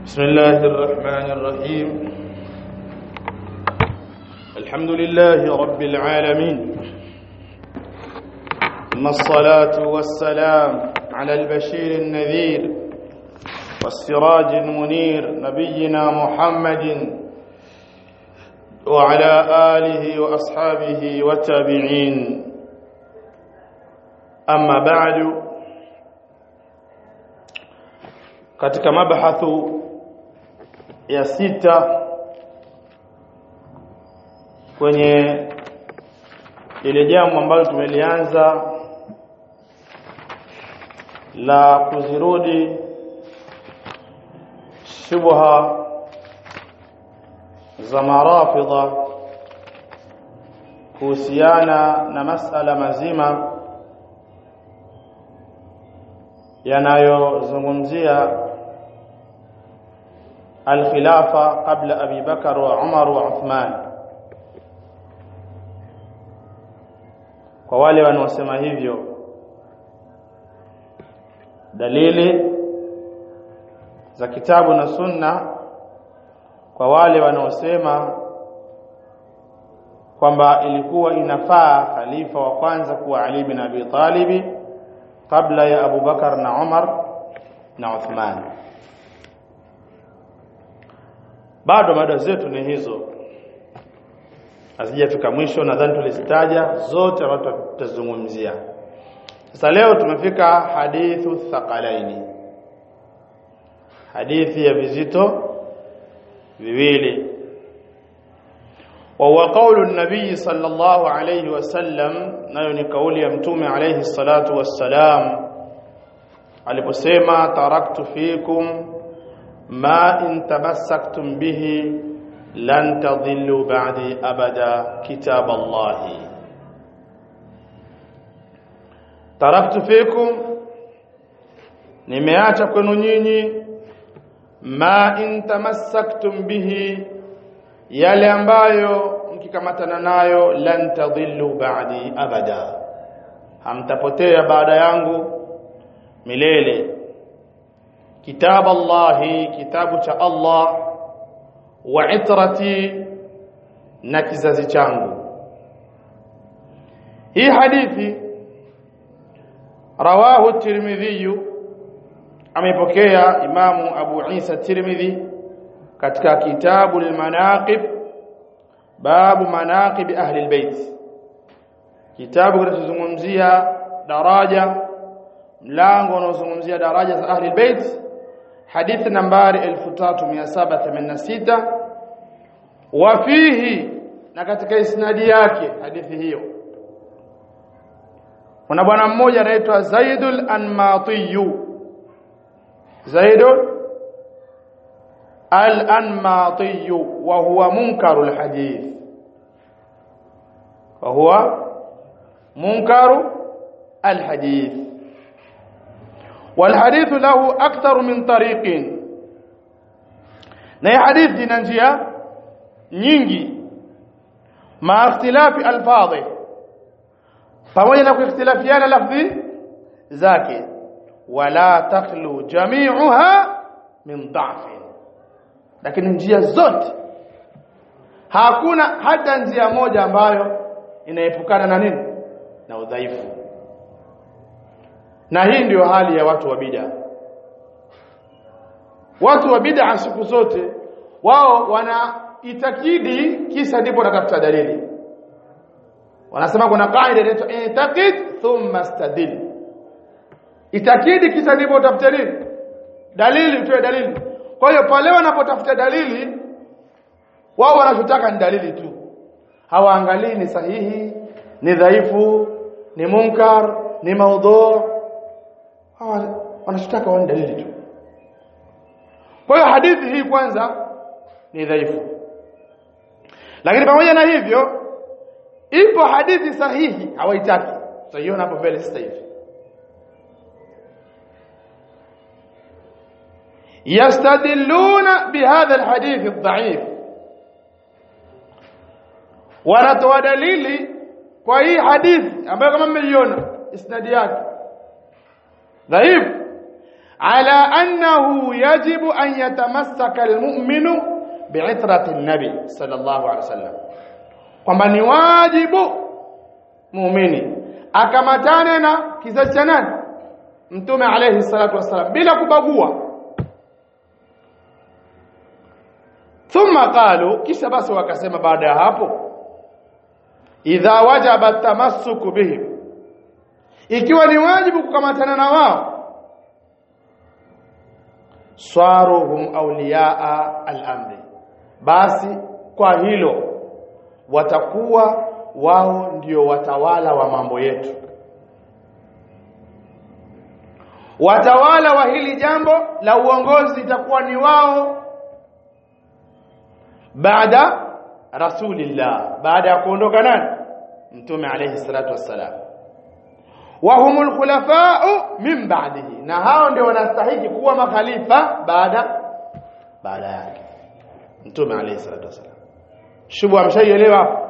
بسم الله الرحمن الرحيم الحمد لله رب العالمين ثم الصلاة والسلام على البشير النذير والسراج المنير نبينا محمد وعلى آله وأصحابه والتابعين أما بعد katika mabahathu ya sita kwenye ile jambo ambalo tumelianza la kuzirudi shubha za marafidha kuhusiana na masala mazima yanayozungumzia الخلافة قبل أبي بكر وعمر وعثمان kwa wale wanaosema hivyo dalili za kitabu na sunna kwa wale wanaosema kwamba ilikuwa inafaa khalifa wa kwanza kuwa Ali bin Abi Talib kabla ya Abu Bakar na Umar na Uthman bado mada zetu ni hizo hazijafika mwisho nadhani tulizitaja zote ambazo tutazungumzia sasa leo tumefika hadithu thaqalaini hadithi ya vizito viwili وهو قول النبي صلى الله عليه وسلم nayo ni kauli ya mtume alayhi salatu wassalam aliposema taraktu fikum ما إن تمسكتم به لن تضلوا بعدي أبدا كتاب الله تركت فيكم nimeacha kwenu nyinyi ma in tamassaktum bihi yale ambayo mkikamatana nayo lan tadhillu ba'di abada hamtapotea baada yangu milele كتاب الله كتاب cha Allah wa itrati na kizazi changu hii hadithi rawahu tirmidhi amepokea imamu abu isa tirmidhi katika kitabu al-manaqib babu manaqib ahli al-bait kitabu kinachozungumzia daraja mlango unaozungumzia daraja za ahli al-bait hadithi nambari 3786 wa fihi na katika isnadi yake hadithi hiyo kuna bwana mmoja anaitwa Zaidul Anmati Zaidul Al-Anmati wa huwa munkarul hadith wa huwa munkaru al-hadith والحديث له أكثر من طريق na hii hadithi ina njia nyingi ma ikhtilafi alfadhi pamoja na kuikhtilafiana lafzi zake wala takhlu jami'uha min dha'f lakini njia zote hakuna hata njia moja ambayo inaepukana na nini na udhaifu na hii ndio hali ya watu wa bid'a watu wa bid'a siku zote wao wana itakidi kisa ndipo wanatafuta dalili wanasema kuna kaida inaitwa intaqid thumma stadil itakidi kisa ndipo utafuta nini dalili utoe dalili kwa hiyo pale wanapotafuta dalili wao wanachotaka ni dalili tu hawaangalii ni sahihi ni dhaifu ni munkar ni maudhu hawa wanachotaka waone dalili tu kwa hiyo hadithi hii kwanza ni dhaifu lakini pamoja na hivyo ipo hadithi sahihi hawaitaki tutaiona hapo mbele sasa hivi yastadilluna bihadha alhadith adhaif wanatoa dalili kwa hii hadithi ambayo kama mmeiona isnadi yake dhaifu ala annahu yajibu an yatamassaka almu'minu bi'itrati an-nabi sallallahu alaihi wasallam kwamba ni wajibu muumini akamatane na kizazi cha nani mtume alayhi salatu wasallam bila kubagua thumma qalu kisha basi wakasema baada ya hapo idha wajaba tamassuku bihim ikiwa ni wajibu kukamatana na wao swaruhum awliyaa al-amri basi kwa hilo watakuwa wao ndio watawala wa mambo yetu watawala wa hili jambo la uongozi itakuwa ni wao baada rasulillah baada ya kuondoka nani mtume alayhi salatu wassalam wa humul khulafa'u min ba'dihi na hao ndio wanastahili kuwa makhalifa baada baada yake mtume alayhi salatu wassalam shubu amshaielewa hapo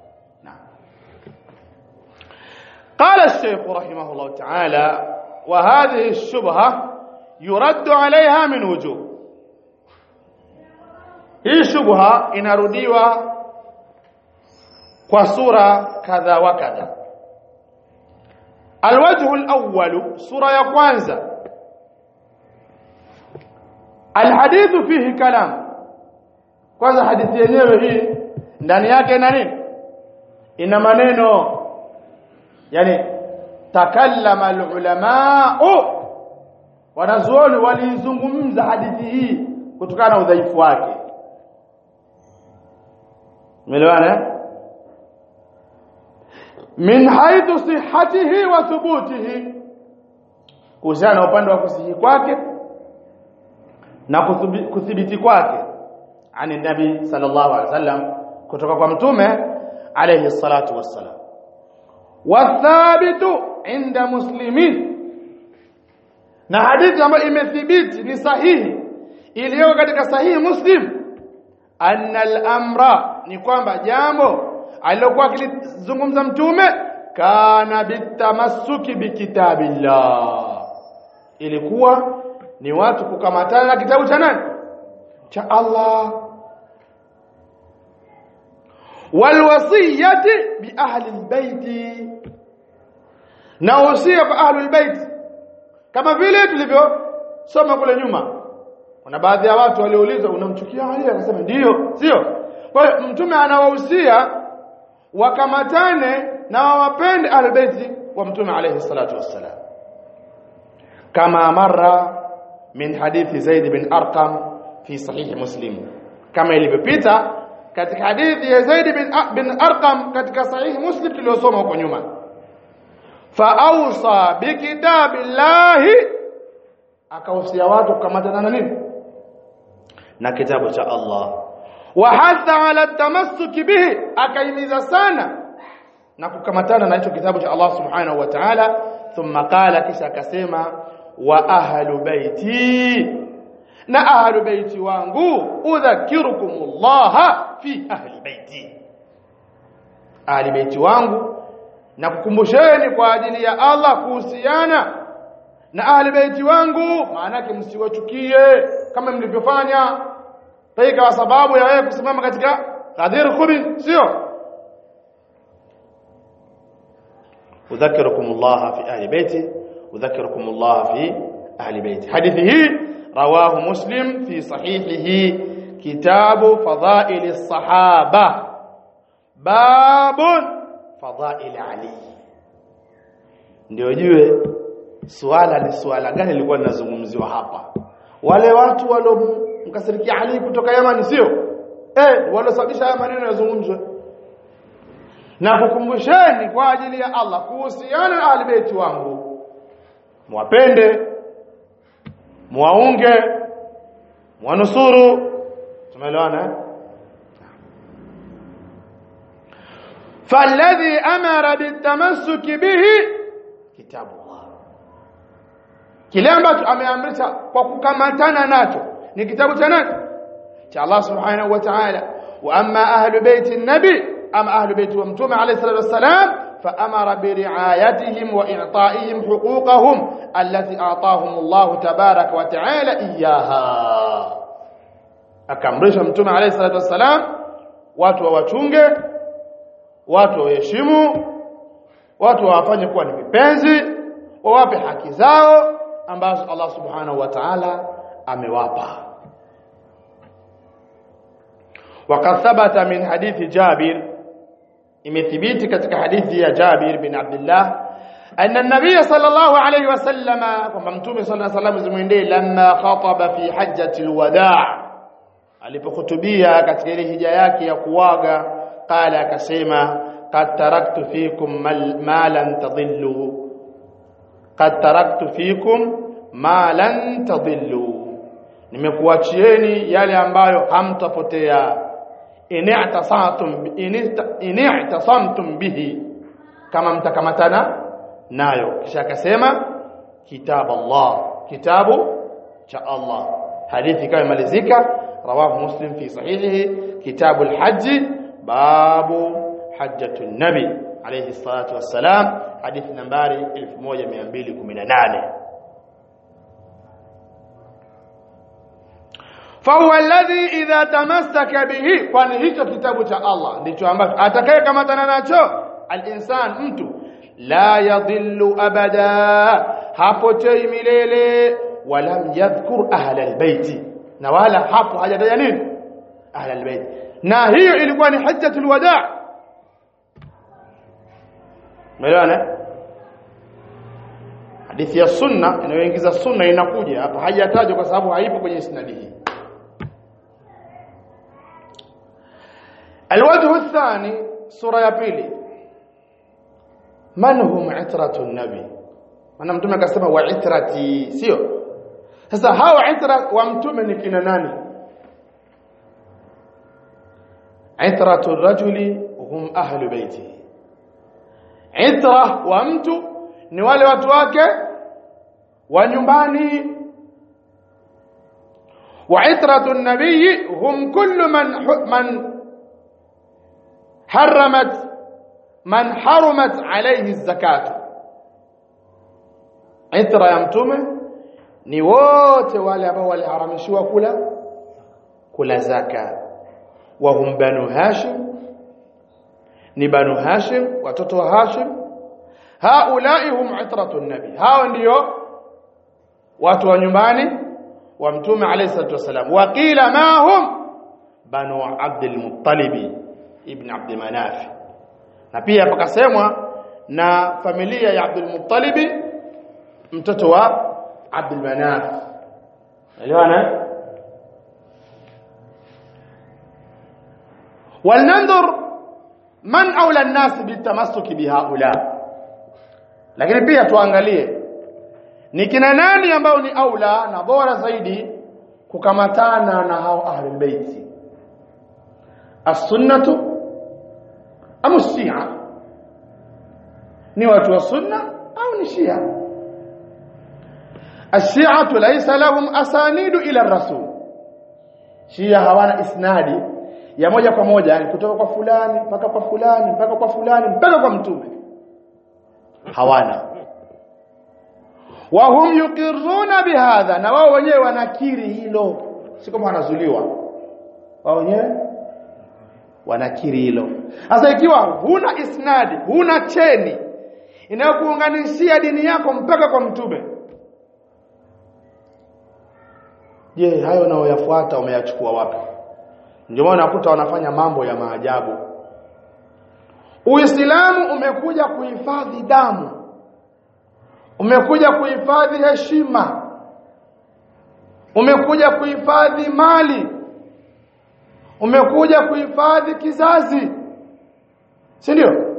قال الشيخ رحمه الله تعالى وهذه الشبهة يرد عليها من وجوه hii shubha inarudiwa kwa sura kadha wa kadha alwajhu alawwal sura ya kwanza alhadithu fihi kalam kwanza hadithi yenyewe hii ndani yake ina nini ina maneno yani takallama alulama wanazuoni walizungumza hadithi hii kutokana na udhaifu wake umeelewana min haithu sihhatihi wa thubutihi kuhusiana na upande wa kusihi kwake na kuthibiti kwake ani nabi sallallahu alaihi wasallam kutoka kwa mtume alayhi salatu wassalam wathabitu inda muslimin na hadithi ambayo imethibiti ni sahihi iliyo katika sahihi muslim anna al-amra ni kwamba jambo alilokuwa akilizungumza mtume kana bitamassuki bikitabillah ilikuwa ni watu kukamatana na kitabu cha nani cha Allah walwasiyati bi ahli albayti na wasia kwa ahli albayt kama vile tulivyosoma kule nyuma kuna baadhi ya watu walioulizwa unamchukia Ali akasema ndiyo sio kwa hiyo mtume anawahusia wakamatane na wawapende albayti wa mtume alayhi salatu wassalam kama marra min hadithi Zaid bin Arqam fi sahih Muslim kama ilivyopita katika hadithi ya Zaid bin, bin Arqam katika sahih Muslim tuliyosoma huko nyuma fa awsa bi kitabillahi akahusia watu kukamatana na nini na kitabu cha Allah wa hatha ala tamassuki bihi akaimiza sana na kukamatana na hicho kitabu cha Allah subhanahu wa ta'ala thumma qala kisha akasema wa ahlu baiti na ahlu baiti wangu udhakirukumullah fi ahli baiti ahli baiti wangu na kukumbusheni kwa ajili ya Allah kuhusiana na ahli baiti wangu maana yake msiwachukie kama mlivyofanya taika kwa sababu ya wewe kusimama katika Ghadir Khumi sio udhakirukumullah fi ahli baiti udhakirukumullah fi ahli baiti hadithi hii rawahu muslim fi sahihihi kitabu fadhail as-sahaba babun fadhail ali ndio jue swala ni swala gani lilikuwa linazungumziwa hapa wale watu waliomkasirikia Ali kutoka Yaman sio eh walosababisha haya maneno yazungumzwe na kukumbusheni kwa ajili ya Allah kuhusiana na ahli baiti wangu mwapende muwaunge mwanusuru tumeelewana فالذي امر بالتمسك به كتاب الله kile ambacho ameamrisha kwa kukamatana nacho ni kitabu cha nani cha Allah subhanahu wa ta'ala wa amma ahlu baiti nabi ama ahlu baiti wa mtume alayhi salatu wassalam فأمر برعايتهم وإعطائهم حقوقهم التي أعطاهم الله تبارك وتعالى إياها akamrisha mtume alayhi salatu wassalam watu wawachunge watu waheshimu watu wawafanye kuwa ni vipenzi wawape haki zao ambazo Allah subhanahu wa ta'ala amewapa وقد ثبت من حديث جابر imethibiti katika hadithi ya Jabir bin Abdullah anna an-nabiy sallallahu alayhi wasallama kwamba mtume sallallahu alayhi wasallam zimwendee lamma khataba fi hajjati al-wadaa alipokhutubia katika ile hija yake ya kuwaga qala akasema qad taraktu fikum ma lan tadillu qad taraktu fikum ma lan tadillu nimekuachieni yale ambayo hamtapotea in'tasamtum in'tasamtum bihi kama mtakamatana nayo kisha akasema kitabu Allah kitabu cha Allah hadithi kama imalizika rawahu muslim fi sahihihi kitabu al-hajj babu hajjatu nabi alayhi salatu wassalam hadithi nambari 1218 فهو الذي اذا تمسك به kwani hicho kitabu cha Allah ndicho ambacho atakayekamatana nacho al-insan mtu la yadhillu abada hapotei milele walam yadhkur ahla albayt na wala hapo hajataja nini ahla albayt na hiyo ilikuwa ni hajjatul wadaa umeelewana hadithi ya sunna inayoingiza sunna inakuja hapa hajatajwa kwa sababu haipo kwenye isnadi hii الوجه الثاني سورة ya pili man hum itratu nabi maana mtume akasema wa itrati sio sasa hawa itra wa mtume ni kina nani itratu rajuli hum ahlu baiti itra wa mtu ni wale watu wake wa nyumbani wa itratu nabii hum kullu man man حرمت من حرمت عليه الزكاه itra ya mtume ni wote wale ambao waliharamishiwa kula kula zaka wa hum banu hashim ni banu hashim watoto wa hashim haulai hum itratu nabi hao ndio watu wa nyumbani wa mtume alayhi salatu wasalam waqila ma hum banu abdul muttalibi ibn Abd Manaf na pia pakasemwa na familia ya Abdul Muttalib mtoto wa Abdul Manaf elewana walnanzur man aula an-nas bitamassuki bihaula lakini pia tuangalie ni kina nani ambao ni aula na bora zaidi kukamatana na hao ahlul baiti as-sunnatu am shia ni watu wa sunna au ni shia الشيعة ليس لهم أسانيد إلى الرسول شيعة hawana isnadi ya moja kwa moja yani kutoka kwa fulani mpaka kwa fulani mpaka kwa fulani mpaka kwa mtume hawana wa hum yuqirruna bihadha na wao wenyewe wanakiri hilo si kama wanazuliwa wao wenyewe wanakiri hilo sasa ikiwa huna isnadi huna cheni inayokuunganishia dini yako mpaka kwa mtume je hayo unayoyafuata umeyachukua wapi ndio maana nakuta wanafanya mambo ya maajabu Uislamu umekuja kuhifadhi damu umekuja kuhifadhi heshima umekuja kuhifadhi mali umekuja kuhifadhi kizazi si ndio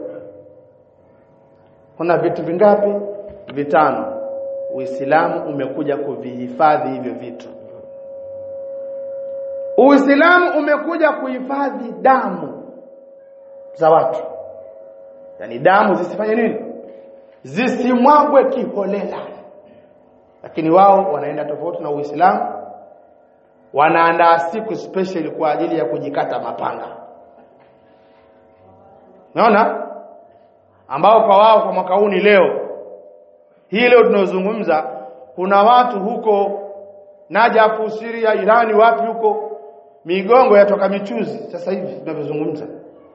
kuna vitu vingapi vitano Uislamu umekuja kuvihifadhi hivyo vitu Uislamu umekuja kuhifadhi damu za watu yani damu zisifanye nini zisimwagwe kiholela lakini wao wanaenda tofauti na Uislamu wanaandaa siku special kwa ajili ya kujikata mapanga Unaona? ambao kwa wao kwa mwaka huu ni leo hii leo tunayozungumza kuna watu huko Najafu Syria Irani wapi huko migongo yatoka michuzi sasa hivi tunavyozungumza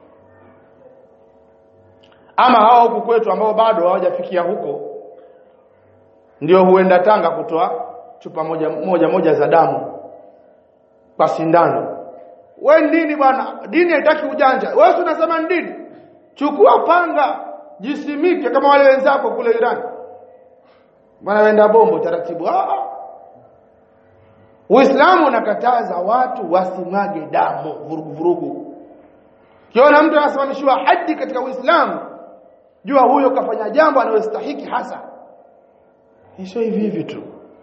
ama hao huku kwetu ambao bado hawajafikia huko ndio huenda Tanga kutoa chupa moja moja moja za damu kwa sindano we dini bwana dini haitaki ujanja wewe unasema ni dini chukua panga jisimike kama wale wenzako kule Iran bwana wenda bombo taratibu ah Uislamu unakataza watu wasimwage damu vurugu vurugu kiona mtu anasimamishiwa haji katika Uislamu jua huyo kafanya jambo analostahiki hasa sio hivi hivi tu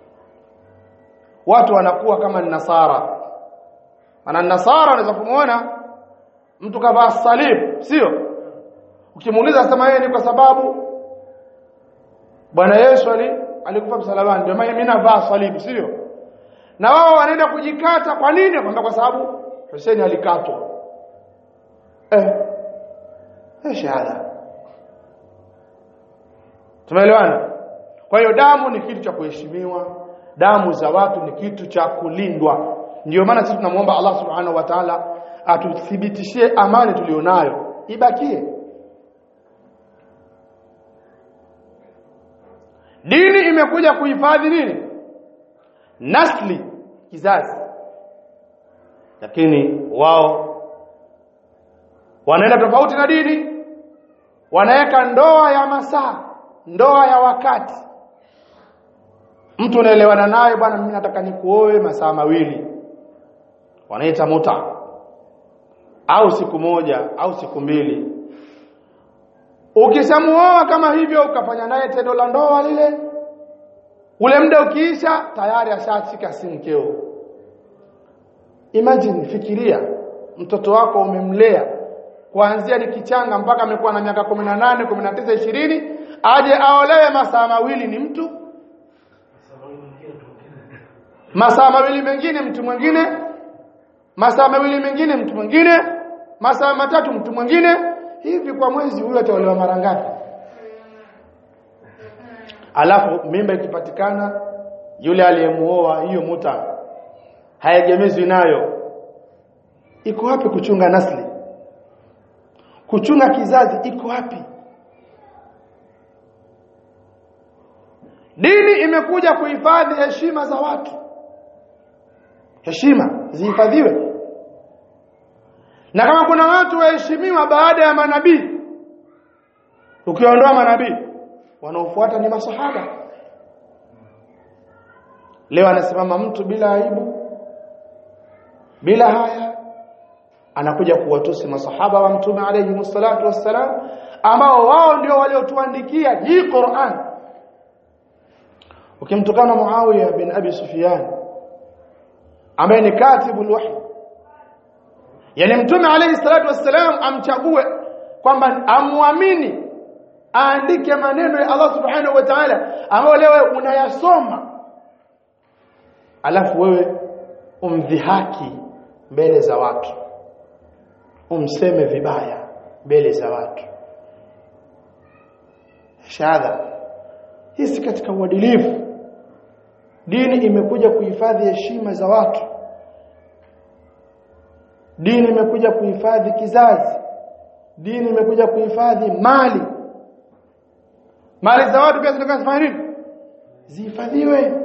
watu wanakuwa kama nasara ana nasara unaweza kumuona mtu kavaa salib sio ukimuuliza sema yeye ni kwa sababu bwana Yesu ali alikufa msalabani ndio maana mimi navaa salib sio na wao wanaenda kujikata kwa nini kwamba kwa sababu Hussein alikatwa eh eh shahada tumeelewana kwa hiyo damu ni kitu cha kuheshimiwa damu za watu ni kitu cha kulindwa ndio maana sisi tunamuomba Allah subhanahu wa ta'ala atuthibitishie amani tulionayo ibakie dini imekuja kuhifadhi nini nasli kizazi lakini wao wanaenda tofauti na dini wanaweka ndoa ya masaa ndoa ya wakati mtu unaelewana naye bwana mimi nataka nikuoe masaa mawili wanaita muta au siku moja au siku mbili ukisamuoa kama hivyo ukafanya naye tendo la ndoa lile ule muda ukiisha tayari ashashika si mkeo imagine fikiria mtoto wako umemlea kuanzia ni kichanga mpaka amekuwa na miaka 18 19 20 aje aolewe masaa mawili ni mtu masaa mawili mengine mtu mwingine masaa mawili mengine mtu mwingine masaa matatu mtu mwingine hivi kwa mwezi huyo ataolewa mara ngapi alafu mimba ikipatikana yule aliyemuoa hiyo muta haegemezwi nayo iko wapi kuchunga nasli kuchunga kizazi iko wapi dini imekuja kuhifadhi heshima za watu heshima zihifadhiwe na kama kuna watu waheshimiwa baada ya manabii ukiondoa manabii wanaofuata ni masahaba leo anasimama mtu bila aibu bila haya anakuja kuwatusi masahaba wa mtume alayhi msalatu wassalam ambao wao ndio waliotuandikia hii Qur'an ukimtukana Muawiya bin Abi Sufyan ambaye ni katibu alwahy yani mtume alayhi salatu wassalam amchague kwamba amwamini aandike maneno ya Allah subhanahu wa ta'ala ambayo leo unayasoma alafu wewe umdhihaki mbele za watu umseme vibaya mbele za watu shahada hii si katika uadilifu dini imekuja kuhifadhi heshima za watu dini imekuja kuhifadhi kizazi dini imekuja kuhifadhi mali mali za watu pia zinataka zifanye nini zihifadhiwe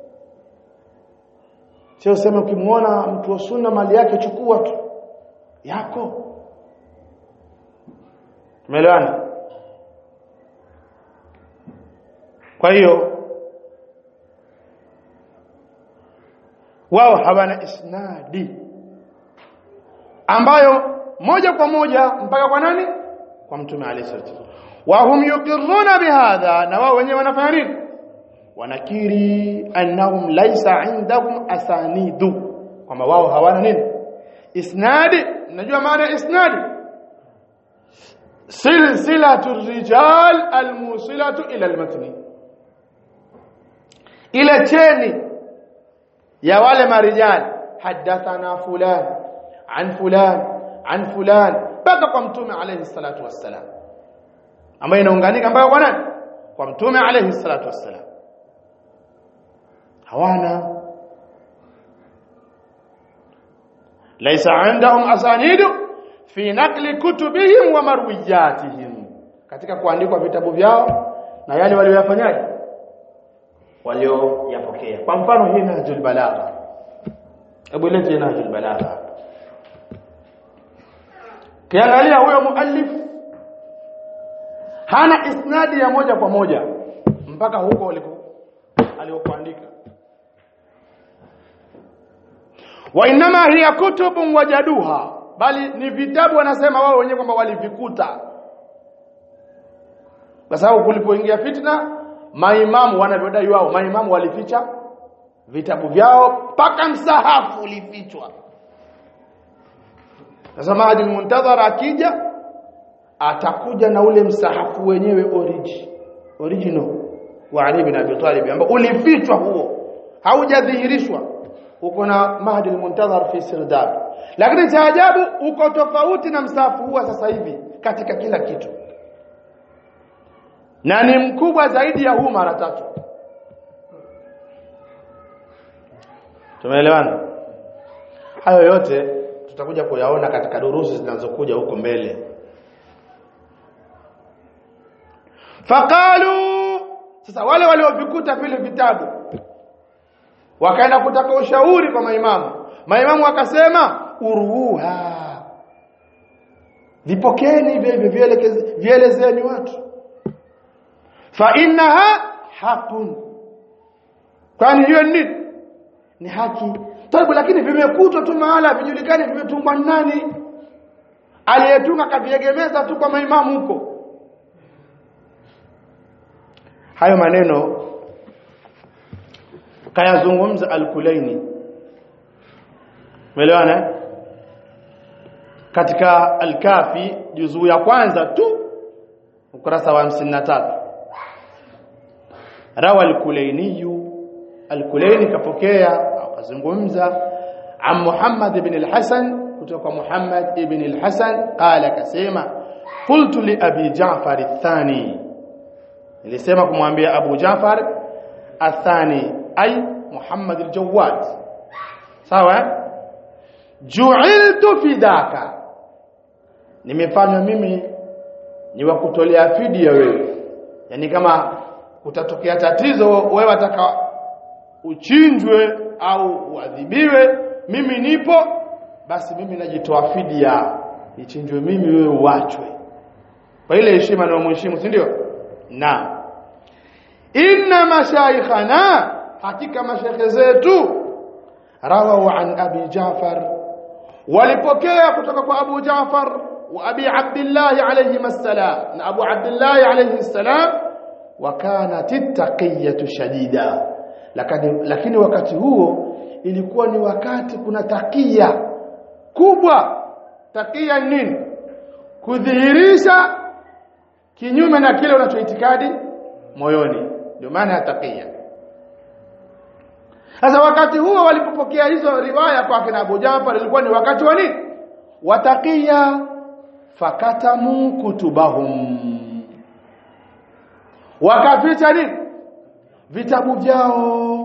sio sema ukimuona mtu wa sunna mali yake chukua tu yako tumeelewana kwa hiyo wao hawana isnadi ambayo moja kwa moja mpaka kwa nani kwa mtume alayhi salatu wa hum yuqirruna bihadha na wao wenyewe wanafanya nini wanakiri annahum laysa indahum asanidu kwamba wao hawana nini isnadi unajua maana isnadi silsilatu rijal almusilatu ila almatni ila cheni ya wale marijali hadathana fulan an fulan an fulan mpaka kwa mtume alayhi salatu wassalam ambayo inaunganika ambayo kwa nani kwa mtume alayhi salatu wassalam hawana laysa indahum asanidu fi naqli kutubihim wa marwiyatihim katika kuandikwa vitabu vyao na yale walioyafanyaje walioyapokea kwa mfano hii nahjul balagha hebu lete nahjul balagha kiangalia huyo muallif hana isnadi ya moja kwa moja mpaka huko aliko alikoandika wa inma hiya kutubun wajaduha bali ni vitabu wanasema wao wenyewe kwamba walivikuta kwa sababu kulipoingia fitna maimamu wanavyodai wao maimamu walificha vitabu vyao mpaka msahafu ulifichwa sasa Mahdi Muntadhar akija atakuja na ule msahafu wenyewe origi, original wa Ali bin Abi Talib ambao ulifichwa huo haujadhihirishwa uko na Mahdi Muntadhar fi Sirdab lakini cha ajabu uko tofauti na msahafu huo sasa hivi katika kila kitu na ni mkubwa zaidi ya huu mara tatu tumeelewana hayo yote tutakuja kuyaona katika durusi zinazokuja huko mbele faqalu sasa wale waliovikuta vile vitabu wakaenda kutaka ushauri kwa maimamu maimamu wakasema uruha vipokeni hivyo vielekeze vielezeni watu fa innaha haqun kwani hiyo ni ni haki Taibu lakini vimekutwa tu mahala vijulikane vimetungwa nani aliyetunga kaviegemeza tu kwa maimamu huko hayo maneno kayazungumza al-Kulaini umeelewana katika al-Kafi juzuu ya kwanza tu ukurasa wa 53 rawa al-Kulaini al-Kulaini kapokea akazungumza عن محمد بن الحسن kutoka Muhammad ibn al-Hasan qala kasema qultu li abi Ja'far athani nilisema kumwambia Abu Ja'far athani ay Muhammad al-Jawad sawa ju'iltu fidaka nimefanywa mimi ni wa kutolea fidia wewe yani kama kutatokea tatizo wewe wataka uchinjwe au uadhibiwe mimi nipo basi mimi najitoa fidia ichinjwe mimi wewe uachwe kwa ile heshima na mheshimu si ndio na inna mashaikhana hakika mashaikh zetu rawahu an abi Ja'far walipokea kutoka kwa Abu Ja'far wa Abi Abdullah alayhi assalam na Abu Abdullah alayhi assalam wa kanat at-taqiyatu shadida lakini lakini wakati huo ilikuwa ni wakati kuna takia kubwa takia nini kudhihirisha kinyume na kile unachoitikadi moyoni ndio maana ya takia sasa wakati huo walipopokea hizo riwaya kwa kina Abu Jafar ilikuwa ni wakati wa nini watakia fakatamu kutubahum wakaficha nini vitabu vyao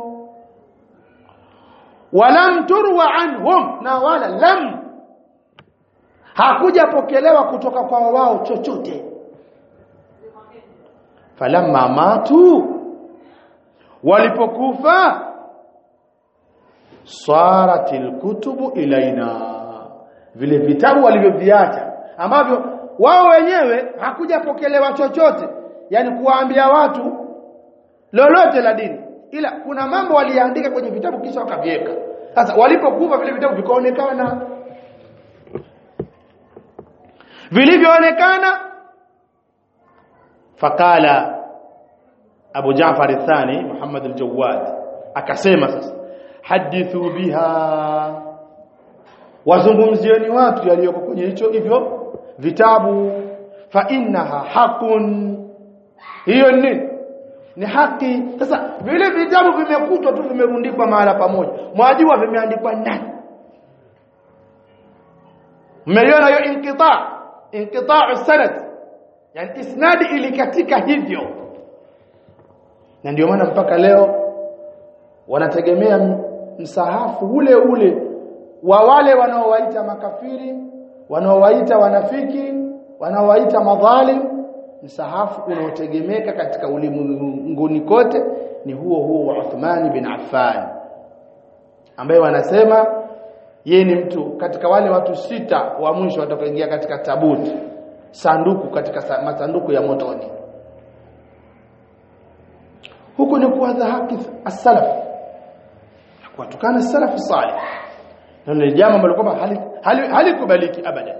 walam turwa anhum na wala lam hakujapokelewa kutoka kwa wao chochote falamma matu walipokufa saratil kutubu ilaina vile vitabu walivyoviacha ambavyo wao wenyewe hakujapokelewa chochote yani kuwaambia watu lolote la dini ila kuna mambo waliandika kwenye vitabu kisha wakaviweka sasa walipokufa vile vitabu vikaonekana vilivyoonekana fakala Abu Jaafar athani Muhammad al-Jawad akasema sasa hadithu biha wazungumzieni watu yaliyoko kwenye hicho hivyo vitabu fa innaha hakun hiyo ni ni haki sasa vile vitabu vimekutwa tu vimerundikwa mahala pamoja mwajua vimeandikwa nani mmeiona hiyo inqita inqita sanad yani isnadi ilikatika hivyo na ndio maana mpaka leo wanategemea msahafu ule ule wa wale wanaowaita makafiri wanaowaita wanafiki wanaowaita madhalim msahafu unaotegemeka katika ulimwenguni kote ni huo huo wa Uthman bin Affan ambaye wanasema yeye ni mtu katika wale watu sita wa mwisho watakaoingia katika tabuti sanduku katika masanduku ya motoni huku ni kuwadha haki as-salaf kuwatukana salaf salih na ni jambo ambalo kwamba halikubaliki hali abada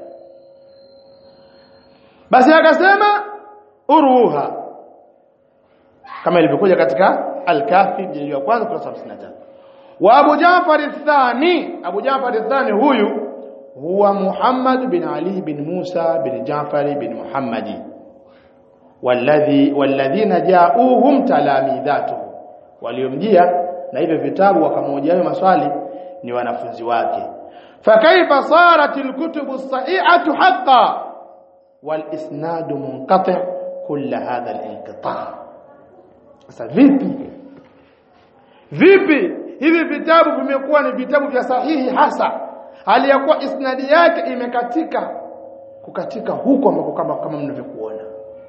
basi akasema uruha kama ilivyokuja katika al-kafi jildi ya kwanza kurasa 53 wa Abu Ja'far ath-Thani Abu Ja'far ath-Thani huyu huwa Muhammad bin Ali bin Musa bin Ja'far bin Muhammadi walladhi walladhina ja'uhum talamidhatuhu waliomjia na hivyo vitabu wakamhoja hayo maswali ni wanafunzi wake fakaifa sarat alkutubu as-sahihatu haqqan wal isnad munqati' kull hadha al-inqita' sasa vipi vipi hivi vitabu vimekuwa ni vitabu vya sahihi hasa hali ya kuwa isnadi yake imekatika kukatika huko ambako kama kama mnavyokuona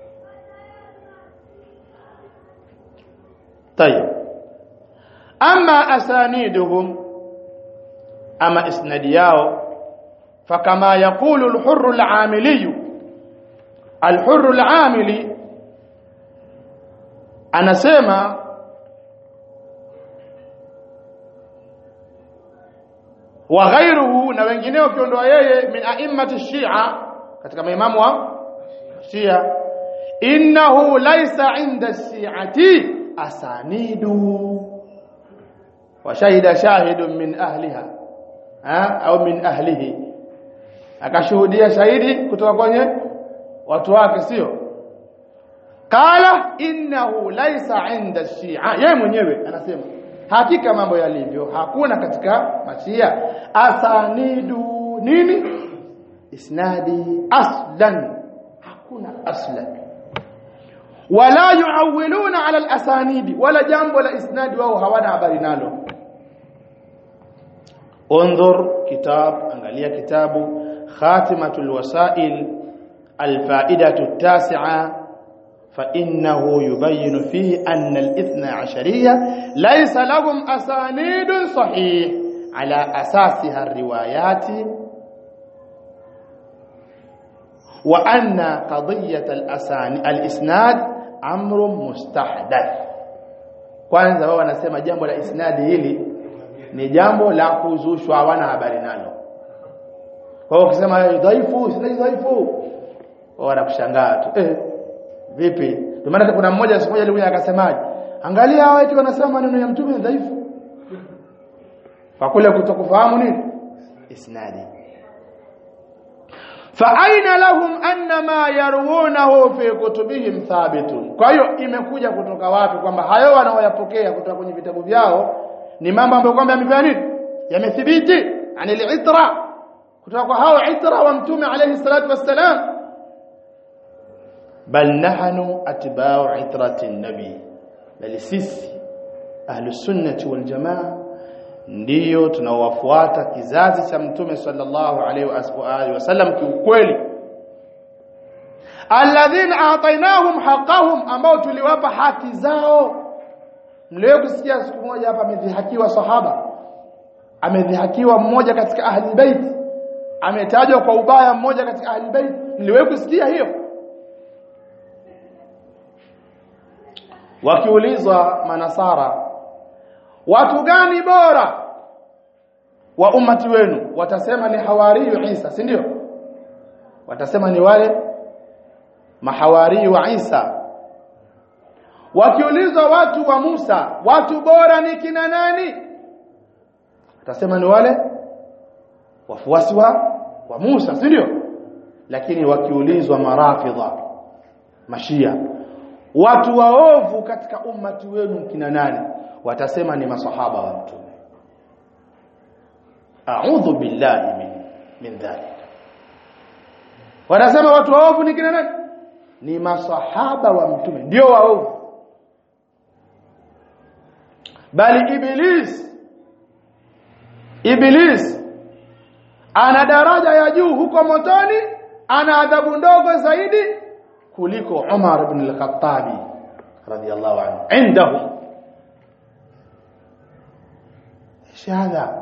طيب اما اسانيدهم اما اسناد yao فكما يقول الحر العاملي الحر العاملي anasema wa ghairuhu na wengineo kiondoa yeye min a'immati shia katika maimamu wa shia innahu laysa inda shi'ati asanidu wa shahida shahidun min ahliha ha au min ahlihi akashuhudia shahidi kutoka kwenye watu wake sio qala innahu laysa inda shia yeye mwenyewe anasema hakika mambo yalivyo hakuna katika mashia asanidu nini isnadi aslan hakuna aslan wala yuawiluna ala alasanidi wala jambo la isnadi wao hawana habari nalo انظر كتاب angalia kitabu khatimatul wasail الفائده التاسعه فإنه يبين فيه أن الاثنى عشرية ليس لهم أسانيد صحيح على أساسها الروايات وأن قضية الأساني الإسناد أمر مستحدث kwanza wao wanasema jambo la isnadi hili ni jambo la kuzushwa hawana habari nalo kwa hiyo ukisema dhaifu si dhaifu wao wanakushangaa tu eh vipi ndio maana kuna mmoja siku moja alikuja akasemaje angalia hao eti wanasema maneno ya mtume ni dhaifu kwa kule kutokufahamu nini isnadi fa aina lahum anna ma yarwunahu fi kutubihim thabitun kwa hiyo imekuja kutoka wapi kwamba hayo wanaoyapokea kutoka kwenye vitabu vyao ni mambo ambayo kwamba yamefanya nini yamethibiti anil itra kutoka kwa hao itra wa mtume alayhi salatu wassalam bal nahnu atba'u itrati nabi bali sisi ahlus sunnati wal jamaa ndiyo tunawafuata kizazi cha mtume sallallahu alaihi wasallam kiukweli alladhina atainahum haqqahum ambao tuliwapa haki zao mlio kusikia siku moja hapa amedhihakiwa sahaba amedhihakiwa mmoja katika ahli bait ametajwa kwa ubaya mmoja katika ahli bait mliwahi kusikia hiyo wakiulizwa manasara watu gani bora wa ummati wenu watasema ni hawariyu Isa si ndio watasema ni wale mahawari wa Isa wakiulizwa watu wa Musa watu bora ni kina nani watasema ni wale wafuasi wa wa Musa si ndio lakini wakiulizwa marafidha mashia watu waovu katika ummati wenu kina nani watasema ni masahaba wa mtume a'udhu billahi min min dhalik wanasema watu waovu ni kina nani ni masahaba wa mtume ndio waovu bali iblis iblis ana daraja ya juu huko motoni ana adhabu ndogo zaidi kuliko Umar ibn al-Khattabi radiyallahu anhu indahu shahada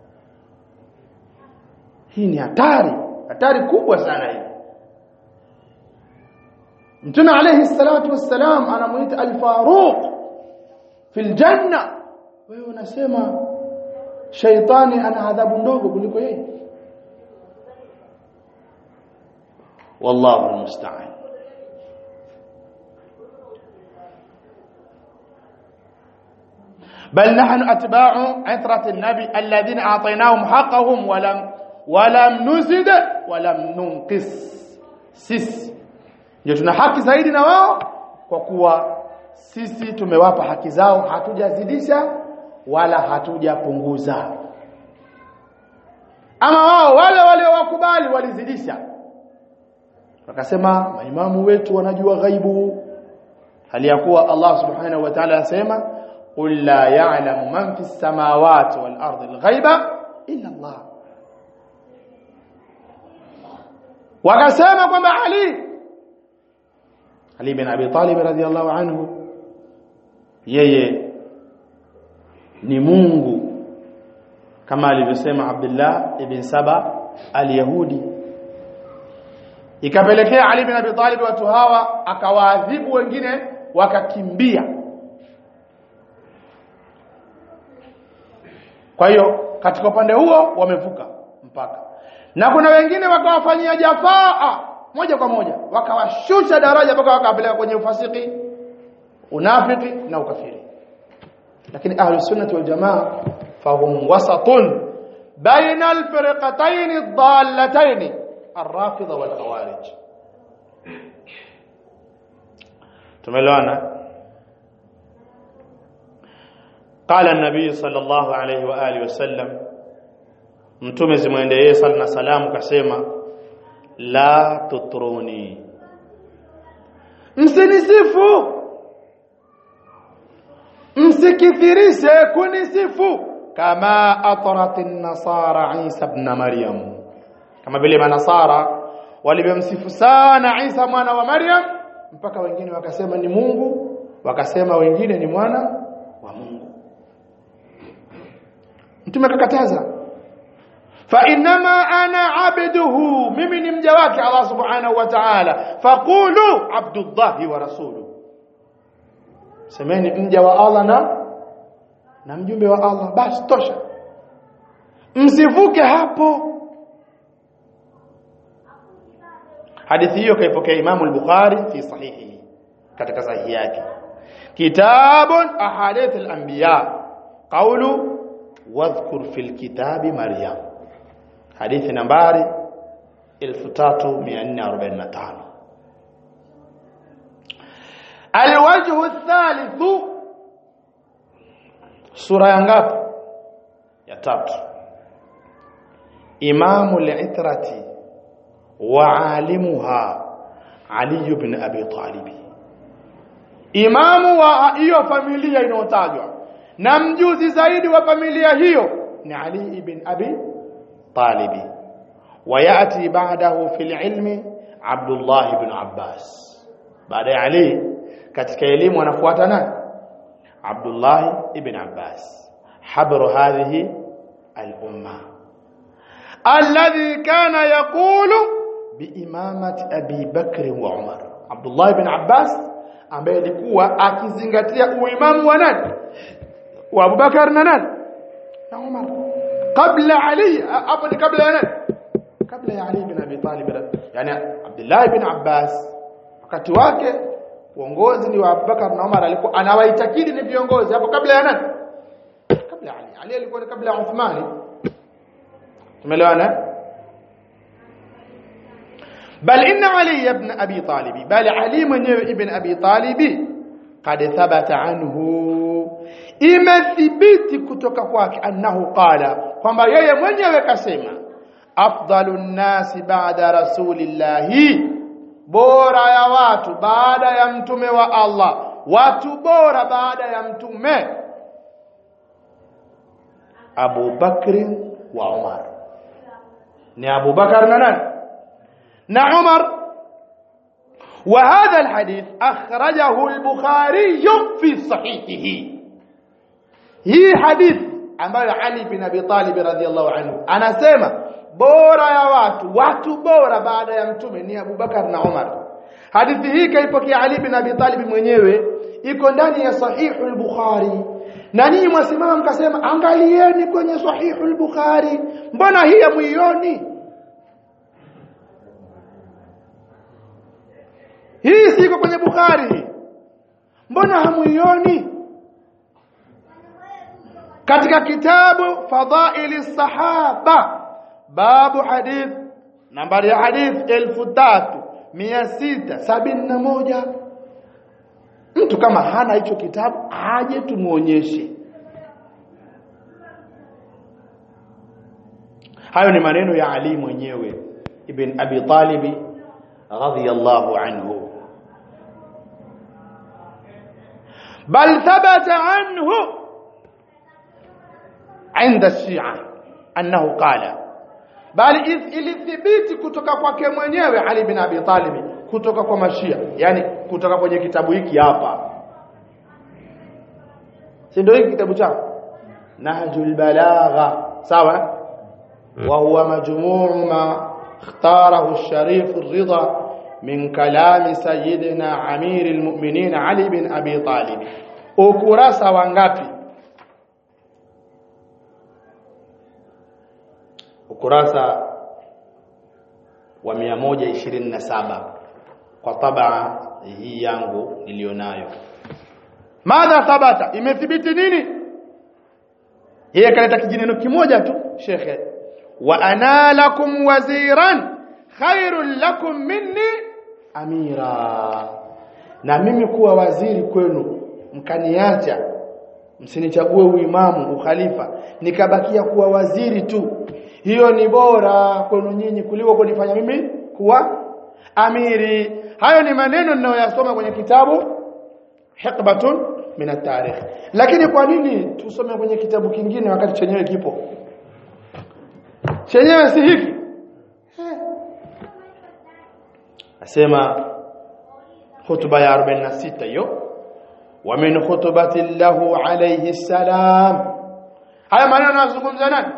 hii ni hatari hatari kubwa sana hii Mtume alayhi salatu wassalam anamuita al-Faruq fil janna wewe unasema shaitani ana adhabu ndogo kuliko yeye wallahu almusta'an بل نحن اتباع عترة النبي الذين اعطيناهم حقهم ولم ولم نزد ولم ننقص sisi ndio tuna haki zaidi na wao kwa kuwa sisi tumewapa haki zao hatujazidisha wala hatujapunguza ama wao wale waliowakubali walizidisha wakasema maimamu wetu wanajua ghaibu hali ya kuwa Allah subhanahu wa ta'ala asema qul la ya'lamu man fis samawati wal ardi al ghaiba illa Allah wakasema kwamba Ali Ali bin Abi Talib radhiyallahu anhu yeye ni Mungu kama alivyosema Abdullah ibn Saba al-Yahudi ikapelekea Ali bin Abi Talib watu hawa akawaadhibu wengine wakakimbia kwa hiyo katika upande huo wamevuka mpaka na kuna wengine wakawafanyia jafaa moja kwa moja wakawashusha daraja mpaka wakawapeleka kwenye ufasiki unafiki na ukafiri lakini ahli sunnah wal jamaa fahum wasatun baina alfirqatayn ad-dallatayn الرافضه والخوارج tumeelewana قال النبي صلى الله عليه واله وسلم mtume zimwendee sala na salamu kasema la tutruni msinisifu msikithirishe kunisifu kama atrat an-nasara Isa ibn Maryam kama vile manasara walivyomsifu sana Isa mwana wa Maryam mpaka wengine wakasema ni Mungu wakasema wengine ni mwana wa Mungu mtume kakataza fa inma ana abduhu mimi ni mja wake Allah subhanahu wa ta'ala faqulu abdullah wa rasuluhu semeni mja wa Allah na na mjumbe wa Allah basi tosha msivuke hapo hadithi hiyo kaipokea Imam al-Bukhari fi sahihi katika sahihi yake kitabun ahadith al-anbiya qawlu wadhkur fil kitabi maryam hadithi nambari 3445 alwajhu athalithu sura ya ngapi ya tatu imamu al-itrati wa alimuha ali ibn abi talib imamu wa hiyo familia inayotajwa na mjuzi zaidi wa familia hiyo ni ali ibn abi talib وياتي بعده في العلم عبد الله بن عباس baada ya Ali katika elimu anafuata nani Abdullah ibn Abbas habru hadhihi al-umma alladhi kana yaqulu biimamati Abi Bakr wa Umar Abdullah ibn Abbas ambaye alikuwa akizingatia uimamu wa nani wa Abu Bakar na nani na Umar kabla Ali hapo ni kabla ya nani kabla ya Ali ibn Abi Talib yani Abdullah ibn Abbas wakati wake uongozi ni wa Abubakar na Umar alikuwa anawaitakidi ni viongozi hapo kabla ya nani kabla ya Ali Ali alikuwa ni kabla ya Uthmani tumeelewana bal inna Ali ibn Abi Talib bal Ali mwenyewe ibn Abi Talib qad thabata anhu imethibiti kutoka kwake annahu qala kwamba yeye mwenyewe kasema afdalun nasi ba'da rasulillahi bora ya watu baada ya mtume wa Allah watu bora baada ya mtume Abu Bakr wa Umar ni Abu Bakar na nani na Umar وهذا الحديث أخرجه البخاري في صحيحه hii hadithi ambayo Ali bin Abi Talib radhiallahu anhu anasema bora ya watu watu bora baada ya mtume ni Abu Bakar na Umar hadithi hii kaipokea Ali bin Abi Talib mwenyewe iko ndani ya sahihu al-Bukhari na ninyi mwasimama mkasema angalieni kwenye sahihu al-Bukhari mbona hii hamuioni hii siko kwenye Bukhari mbona hamuioni katika kitabu fadhaili sahaba babu hadith nambari ya hadith 3671 mtu kama hana hicho kitabu aje tumuonyeshe hayo ni maneno ya Ali mwenyewe ibn Abi Talib radhiyallahu anhu بل ثبت عنه عند الشيعة أنه قال بل ilithibiti kutoka kwake mwenyewe Ali bin Abi Talib kutoka kwa mashia yani kutoka kwenye kitabu hiki hapa si ndio hiki kitabu chao Nahjul Balagha sawa wa huwa majmuu ma ikhtarahu الشريف الرضا من كلام سيدنا عمير المؤمنين علي بن أبي طالب ukurasa wangapi ukurasa wa 127 kwa tabaa hii yangu nilionayo madha thabata imethibiti nini yeye kaleta kijineno kimoja tu shekhe wa ana lakum waziran khairul lakum minni amira na mimi kuwa waziri kwenu mkaniacha msinichague uimamu ukhalifa nikabakia kuwa waziri tu hiyo ni bora kwenu nyinyi kuliko kunifanya mimi kuwa amiri hayo ni maneno ninayoyasoma kwenye kitabu hiqbatun min at-tarikh lakini kwa nini tusome kwenye kitabu kingine wakati chenyewe kipo chenyewe si hiki asema hutuba ya 46 hiyo wa min khutbati lahu alayhi salam haya maneno yanazungumza nani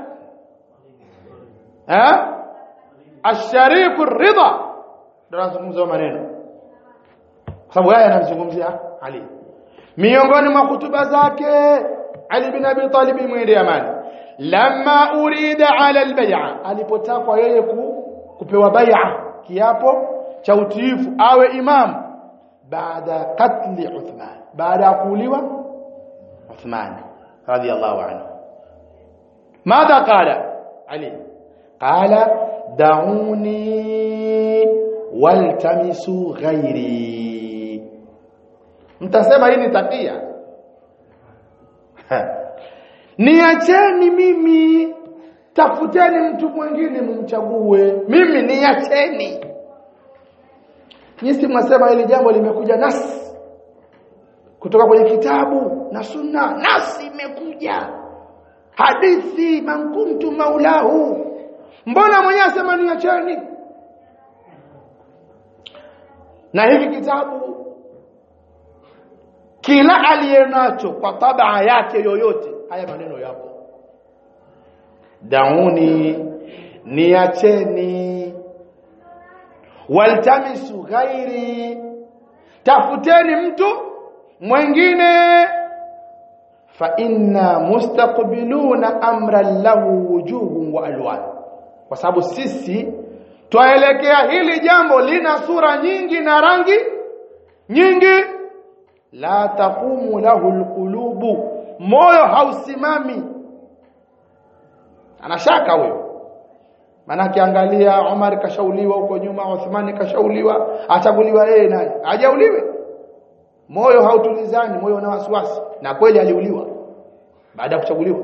eh ash-sharif ar-ridha ndio anazungumza maneno kwa sababu haya anazungumzia Ali miongoni mwa hutuba zake Ali bin Abi Talib mwende amani lamma urida ala al-bay'a alipotakwa yeye kupewa bai'a kiapo cha utiifu awe imam baada katli Uthman baada ya kuuliwa Uthman radiyallahu anhu ماذا قال علي قال دعوني والتمسوا غيري mtasema hii ni takia niacheni mimi tafuteni mtu mwingine mumchague mimi niacheni Nyinyi mnasema hili jambo limekuja nasi kutoka kwenye kitabu na sunna nasi imekuja hadithi man kuntu maulahu mbona mwenyewe asema niacheni na hiki kitabu kila aliyenacho kwa tabaa yake yoyote haya maneno yapo dauni niacheni waltamisu ghairi tafuteni mtu mwingine fa inna mustaqbiluna amran lahu wujuhun wa alwan kwa sababu sisi twaelekea hili jambo lina sura nyingi na rangi nyingi la taqumu lahu alqulubu moyo hausimami anashaka huyo maana akiangalia Umar kashauliwa huko nyuma Uthman kashauliwa achaguliwa yeye naye hajauliwe moyo hautulizani moyo una wasiwasi na kweli aliuliwa baada ya kuchaguliwa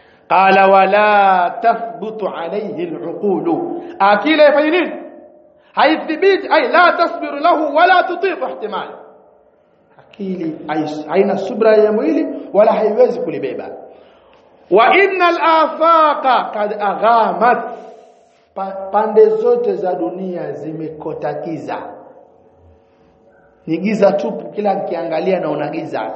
qala wala tathbutu alayhi al'uqulu akila ifanye nini haithibiti ay la tasbiru lahu wala tutiqu ihtimali akili haina subra ya mwili wala haiwezi kulibeba wa innal afaqa kad aghamat pa, pande zote za dunia zimekotakiza ni giza tupu kila kiangalia naona giza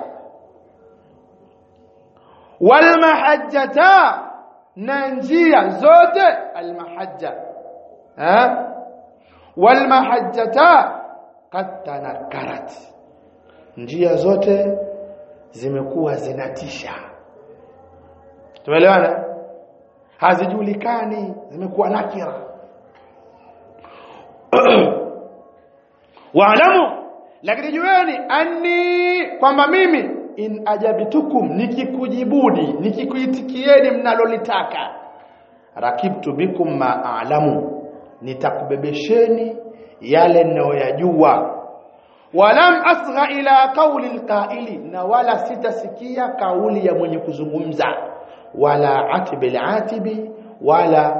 wal mahajjata na njia zote al mahajja ha wal mahajjata kad tanakarat njia zote zimekuwa zinatisha tumeelewana hazijulikani zimekuwa nakira waalamu lakini jueni anni kwamba mimi in ajabitukum nikikujibudi nikikuitikieni mnalolitaka rakibtu bikum ma a'lamu nitakubebesheni yale ninayoyajua walam asgha ila qawli alqa'ili na wala sitasikia kauli ya mwenye kuzungumza wala atibil atibi wala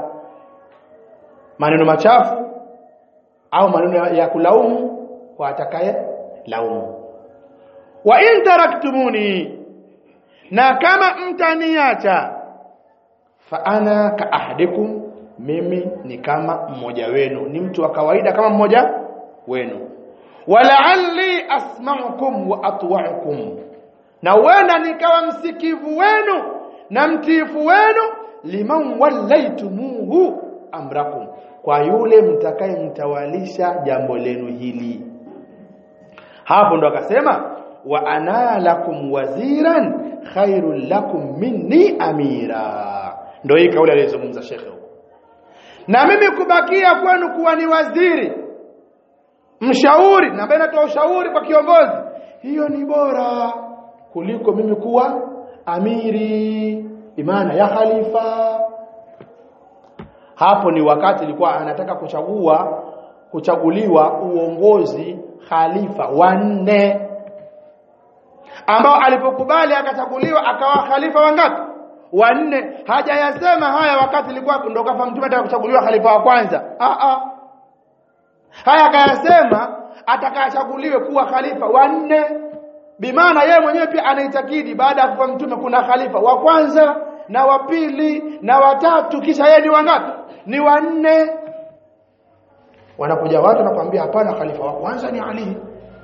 maneno machafu au maneno ya kulaumu kwa atakaye laumu wa in taraktumuni na kama mtaniacha fa ana ka ahadikum mimi ni kama mmoja wenu ni mtu wa kawaida kama mmoja wenu wala'alli asma'ukum wa atwa'ukum na wenda nikawa msikivu wenu na mtiifu wenu liman wallaitumuhu amrakum kwa yule mtakayemtawalisha jambo lenu hili hapo ndo akasema wa ana lakum waziran khairul lakum minni amira ndio hii kauli aliyozungumza shekhe huko na mimi kubakia kwenu kuwa ni waziri mshauri na ambaye natoa ushauri kwa kiongozi hiyo ni bora kuliko mimi kuwa amiri imana ya khalifa hapo ni wakati ilikuwa anataka kuchagua kuchaguliwa uongozi khalifa wanne ambao alipokubali akachaguliwa akawa khalifa wangapi wanne hajayasema haya wakati ilikuwa ndo kafa mtume ataka kuchaguliwa khalifa wa kwanza ah ah haya akayasema atakachaguliwe kuwa khalifa wanne bimaana yeye mwenyewe pia anaitakidi baada ya kufa mtume kuna khalifa wa kwanza na wa pili na watatu kisha yeye ni wangapi ni wanne wanakuja watu nakwambia hapana khalifa wa kwanza ni Ali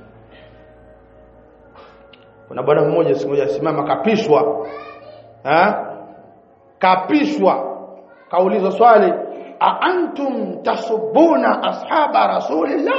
kuna bwana mmoja siku moja simama kapishwa ha kapishwa kaulizwa swali a antum tasubuna ashaba rasulillah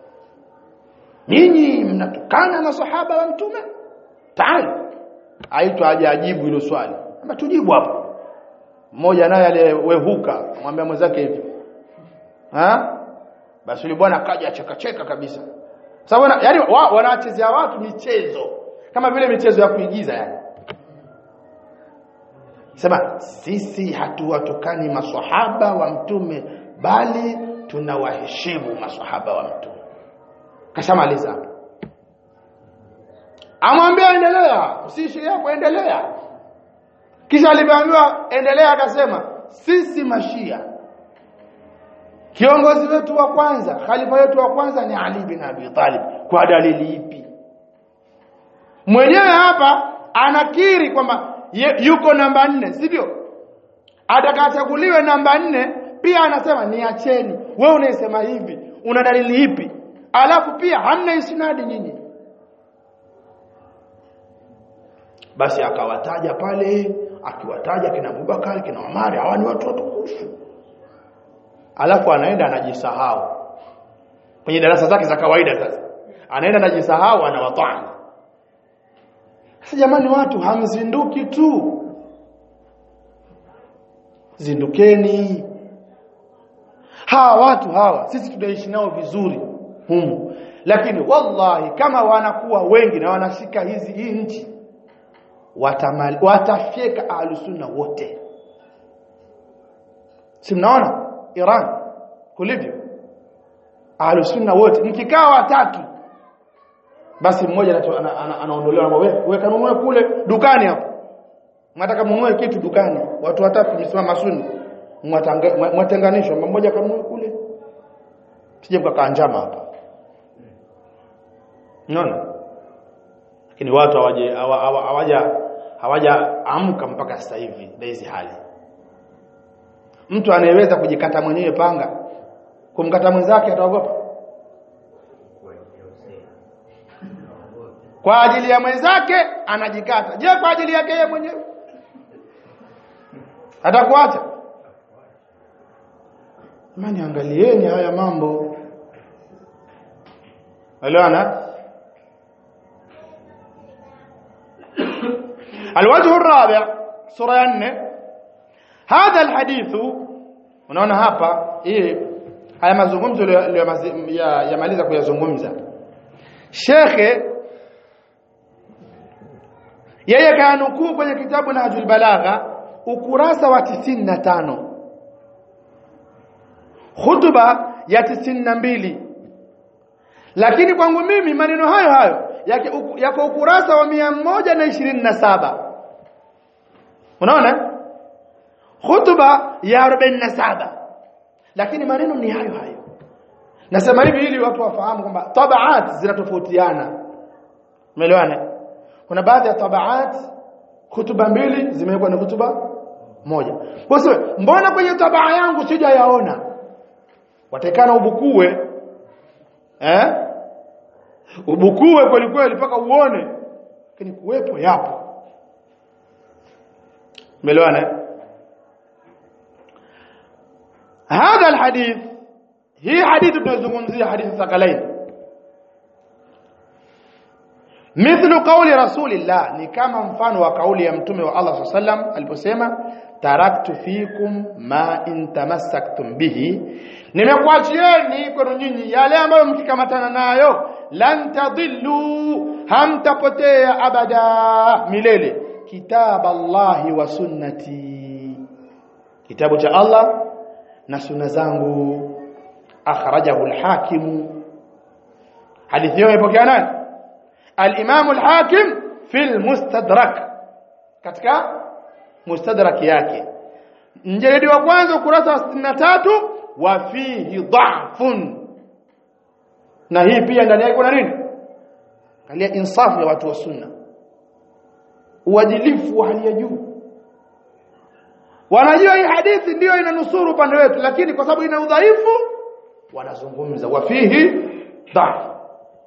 nyinyi mnatukana masahaba wa mtume taali aitwa aje ajibu hilo swali ama tujibu hapo mmoja naye aliyewehuka mwambia mwenzake hivi ha basi yule bwana akaja chekacheka kabisa sababu yani wa, wanachezea watu michezo kama vile michezo ya kuigiza yani sema sisi hatuwatukani maswahaba wa mtume bali tunawaheshimu maswahaba wa mtume kashamaliza amwambia endelea usiishie hapo endelea kisha alipoambiwa endelea akasema sisi mashia kiongozi wetu wa kwanza khalifa wetu wa kwanza ni Ali bin Abi Talib kwa dalili ipi mwenyewe hapa anakiri kwamba yuko namba nne sivyo atakachaguliwe namba nne pia anasema niacheni wewe unaisema hivi una dalili ipi alafu pia hamna isnadi nyinyi basi akawataja pale akiwataja kina Abubakar kina Umar hawa ni watu watukufu alafu anaenda anajisahau kwenye darasa zake za kawaida sasa anaenda anajisahau anawatani sasa jamani watu hamzinduki tu zindukeni hawa watu hawa sisi tunaishi nao vizuri humu lakini wallahi kama wanakuwa wengi na wanashika hizi hii nchi watamal watafyeka ahlusunna wote si mnaona Iran kulivyo ahlusunna wote mkikaa watatu basi mmoja anaondolewa ana, wewe we, kanunue kule dukani hapo mnataka mununue kitu dukani watu watatu msimama sunni mwatenganishwa mmoja kanunue kule sije mkakaa njama hapa unaona lakini watu hawaje hawa- hawa- hawaja hawaja amka mpaka sasa hivi na hizi hali mtu anayeweza kujikata mwenyewe panga kumkata mwenzake ataogopa kwa ajili ya mwenzake anajikata je kwa ajili yake yeye mwenyewe atakuacha Mani angalieni haya mambo. Elewana? الوجه الرابع سورة 4 هذا الحديث unaona hapa hii haya mazungumzo yamaliza kuyazungumza shekhe yeye kaanukuu kwenye kitabu Nahjul Balagha ukurasa wa 95 hutuba ya 92 lakini kwangu mimi maneno hayo hayo yake uku- yako ukurasa wa 127 unaona hutuba ya 47 lakini maneno ni hayo hayo nasema hivi ili watu wafahamu kwamba tabaat zinatofautiana umeelewana kuna baadhi ya tabaat hutuba mbili zimewekwa ni hutuba moja basi mbona kwenye tabaa yangu sijayaona watakana ubukue eh ubukue kweli kweli mpaka uone lakini kuwepo yapo umeelewana eh? هذا الحديث هي حديث tunazungumzia hadithi thakalain mithlu qawli rasulillah ni kama mfano wa kauli ya mtume wa Allah sallam aliposema taraktu fikum ma in tamassaktum bihi nimekuachieni kwenu nyinyi yale ambayo mkikamatana nayo lan tadillu hamtapotea abada milele kitab Allahi wa sunnati kitabu cha Allah na sunna zangu akhrajahu al-hakim hadithi hiyo imepokea nani al-imam al-hakim fi al-mustadrak katika mustadrak yake mjeledi wa kwanza ukurasa wa 63 wa fihi dha'fun na hii pia ndani yake kuna nini angalia insafu ya watu wa sunna uadilifu wa hali ya juu wanajua hii hadithi ndiyo inanusuru upande wetu lakini kwa sababu ina udhaifu wanazungumza wafihi dhaf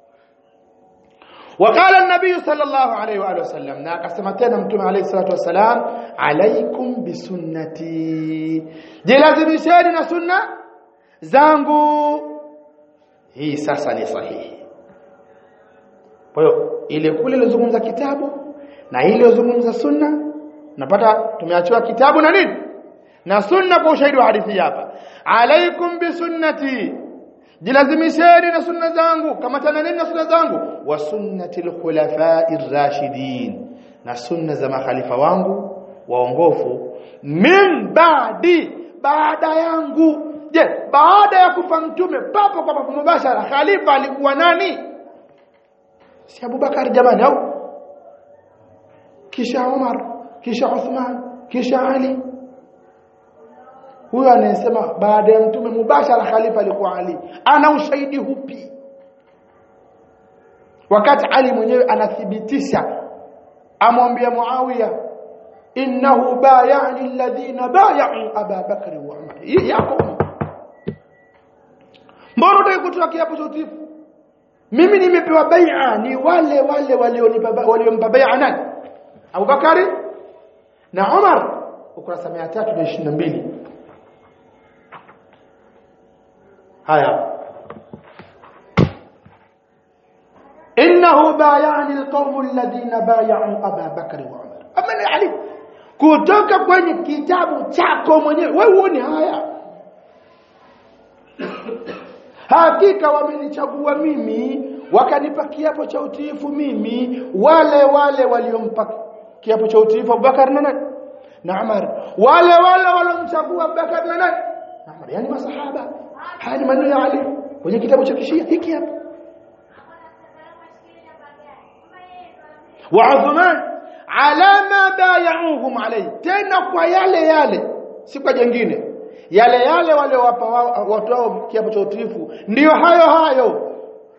وقال النبي صلى الله عليه واله وسلم na akasema tena mtume alayhi salatu wasalam alaikum bisunnati jilazimisheni na sunna zangu hii sasa ni sahihi kwa hiyo ile kule ilizungumza kitabu na ile ilizungumza sunna napata tumeachiwa kitabu na nini na sunna kwa ushahidi wa hadithi hapa alaikum bisunnati jilazimisheni na sunna zangu kamatana nini na sunna zangu wa sunnati alkhulafai rashidin na sunna za makhalifa wangu waongofu min baadi baada yangu je baada ya kufa mtume papo kwa papo mubashara khalifa alikuwa nani si Abubakar jamani au kisha Umar kisha Uthman kisha Ali huyo anayesema baada ya mtume mubashara khalifa alikuwa Ali ana ushahidi hupi wakati Ali mwenyewe anathibitisha amwambia Muawiya innahu bayani alladhina bay'u Aba Bakr wa Umar hii yako mbona unataka kutoa kiapo cha utiifu mimi nimepewa bai'a ni wale wale walionipa waliompa bai'a nani Abu Bakari na Umar ukurasa 322 haya innahu bayani alqawm alladhina bay'u Aba Bakr wa Umar amani ali kutoka kwenye kitabu chako mwenyewe wewe uone haya hakika wamenichagua mimi wakanipa kiapo cha utiifu mimi wale wale waliompa kiapo cha utiifu Abubakar na nani na Umar wale wale waliomchagua Abubakar na nani na Umar yani masahaba haya ni maneno ya Ali kwenye kitabu cha kishia hiki hapa wa Uthman ala ma bay'uhum alayhi tena kwa yale yale si kwa jengine yale yale waliowapa watu wao kiapo cha utiifu ndiyo hayo hayo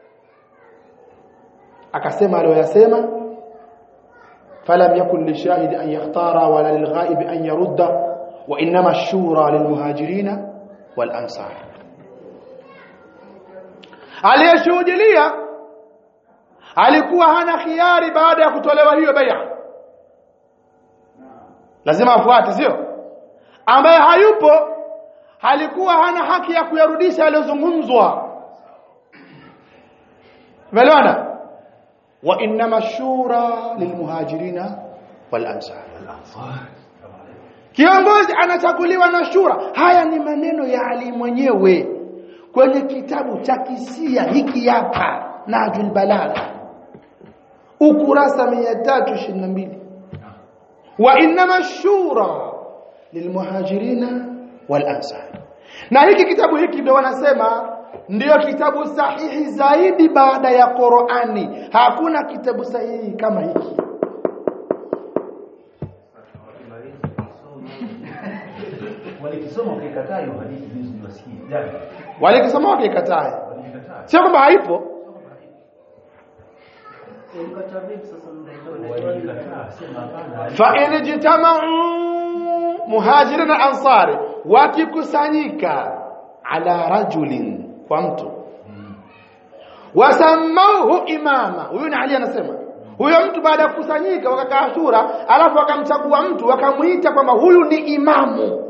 akasema aliyoyasema falam yakun lishahidi an yakhtara wala lilghaib an yarudda wa inma ash-shura lilmuhajirina wal ansar aliyeshuhudilia alikuwa hana khiari baada ya kutolewa hiyo bai'a lazima afuate sio ambaye hayupo alikuwa hana haki ya kuyarudisha yaliyozungumzwa umeelewana wa inma shura lilmuhajirina wal ansar kiongozi anachaguliwa na shura haya ni maneno ya Ali mwenyewe kwenye kitabu cha kisia hiki hapa Najul Balagha ukurasa 322 wa inma shura lilmuhajirina wal ansar na hiki kitabu hiki ndio wanasema ndiyo kitabu sahihi zaidi baada ya Qur'ani hakuna kitabu sahihi kama hiki walikisoma ukikataa hiyo hadithi juzi niwasikie jana walikisoma wakikataa walikataa sio kwamba haipo walikataa sema hapana fa in jitama'u muhajirin na ansari wakikusanyika ala rajulin kwa mtu wasamauhu imama huyu ni Ali anasema huyo mtu baada ya kukusanyika wakakaa shura alafu wakamchagua mtu wakamuita kwamba huyu ni imamu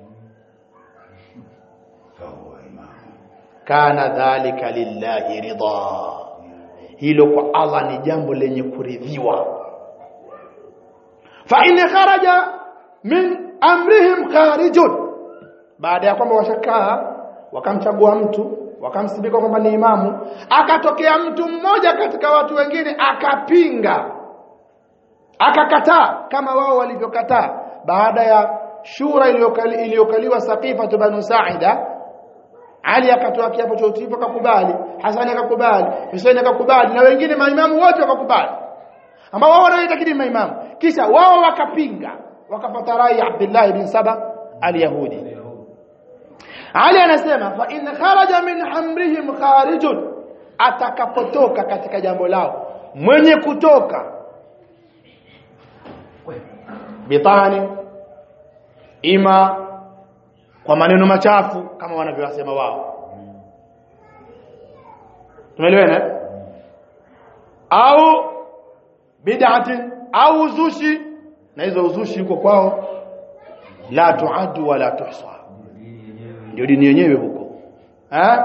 kana dhalika lillahi ridha hilo kwa Allah ni jambo lenye kuridhiwa fa in kharaja min amrihim kharijun baada ya kwamba washakaa wakamchagua mtu wakamsibika kwamba ni imamu akatokea mtu mmoja katika watu wengine akapinga akakataa kama wao walivyokataa baada ya shura iliyokali- iliyokaliwa Saqifa banu Sa'ida Ali akatoa kiapo cha utiifu akakubali Hasani akakubali Hussein akakubali na wengine maimamu wote wakakubali ambao wao wanaitakidi maimamu kisha wao wakapinga wakapata rai ya Abdullah bin Saba al-Yahudi Ali anasema fa in kharaja min amrihim kharijun atakapotoka katika jambo lao mwenye kutoka bitani ima kwa maneno machafu kama wanavyosema wao tumeelewana au bid'ati au uzushi na hizo uzushi huko kwao la tuadu wala tuhsa ndio dini yenyewe huko eh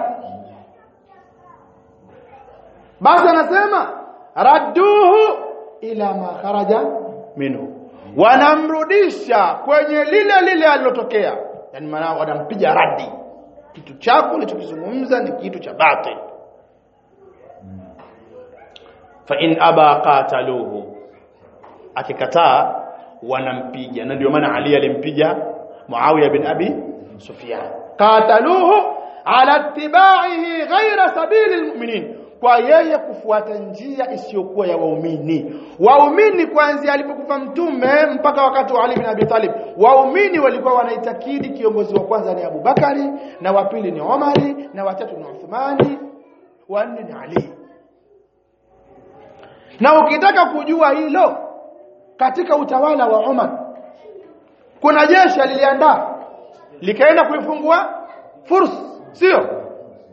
basi anasema radduhu ila ma kharaja minhu wanamrudisha kwenye lile lile alilotokea yani maana wanampiga radi kitu chako ulichokizungumza ni kitu cha batil fa in aba qataluhu akikataa wanampiga na ndio maana Ali alimpiga Muawiya bin Abi Sufyan qataluhu ala ittiba'ihi ghayra sabili almu'minin kwa yeye kufuata njia isiyokuwa ya waumini waumini kuanzia alipokufa mtume mpaka wakati wa Ali bin Abi Talib waumini walikuwa wanaitakidi kiongozi wa kwanza ni Abu Bakari na wa pili ni Omari na watatu ni Uthmani wa nne ni Ali na ukitaka kujua hilo katika utawala wa Umar kuna jeshi liliandaa likaenda kuifungua furs sio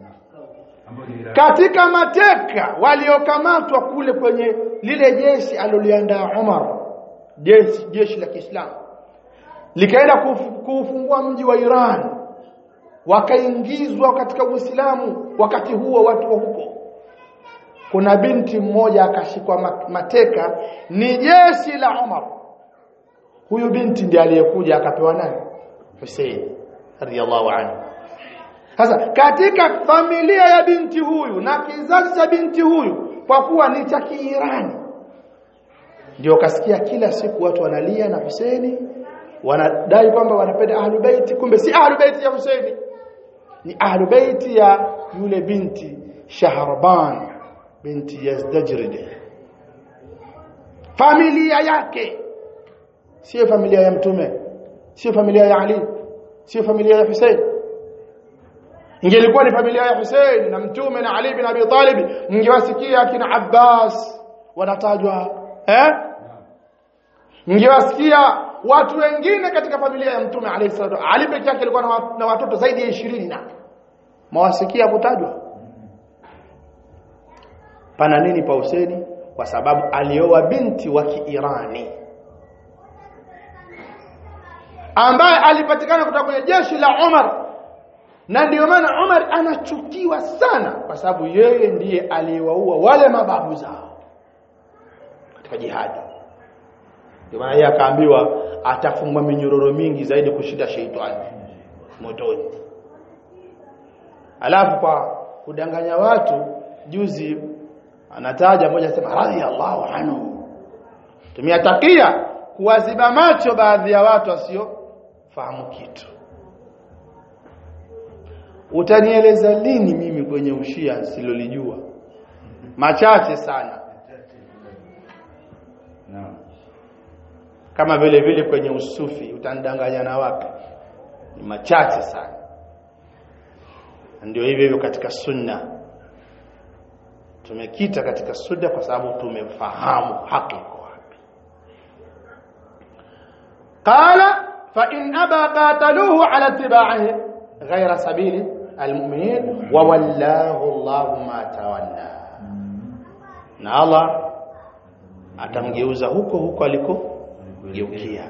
katika mateka waliokamatwa kule kwenye lile jeshi aliloliandaa Umar jeshi jeshi la Kiislamu likaenda kuf- kuufungua mji wa Iran wakaingizwa katika Uislamu wakati huo watu wa huko kuna binti mmoja akashikwa ma- mateka ni jeshi la Umar huyu binti ndiye aliyekuja akapewa nani Hussein radiyallahu anhu sasa katika familia ya binti huyu na kizazi cha binti huyu kwa kuwa ni cha Kiirani ndio kasikia kila siku watu wanalia na Husaini wanadai kwamba wanapenda Ahlul Bait kumbe si Ahlul Bait ya Husaini ni Ahlul Bait ya yule binti Shahrban binti Yazdajrid familia yake sio familia ya mtume sio familia ya Ali sio familia ya Hussein ingelikuwa ni familia ya Hussein na mtume na Ali bin Abi Talib mngewasikia kina Abbas wanatajwa eh mngewasikia watu wengine katika familia ya mtume alayhi salatu Ali pekee yake alikuwa na wa- na watoto zaidi ya 20 na mawasikia kutajwa pana nini pa Hussein kwa sababu alioa binti wa Kiirani ambaye alipatikana kutoka kwenye jeshi la Umar na ndio maana Umar anachukiwa sana kwa sababu yeye ndiye aliyewaua wale mababu zao katika jihadi ndio maana yeye akaambiwa atafungwa minyororo mingi zaidi kushinda sheitani motoni alafu kwa kudanganya watu juzi anataja moja sema radhiallahu anhu tumia takia kuwaziba macho baadhi ya watu wasiofahamu kitu utanieleza lini mimi kwenye ushia silolijua machache sana Naam. kama vile vile kwenye usufi utanidanganya na wapi ni machache sana ndio hivyo hivyo katika sunna tumekita katika sunna kwa sababu tumefahamu haki iko wapi qala fa in aba qataluhu ala tibaihi ghayra sabili almu'minin wa wallahu Allahu ma tawalla na Allah atamgeuza huko huko alikogeukia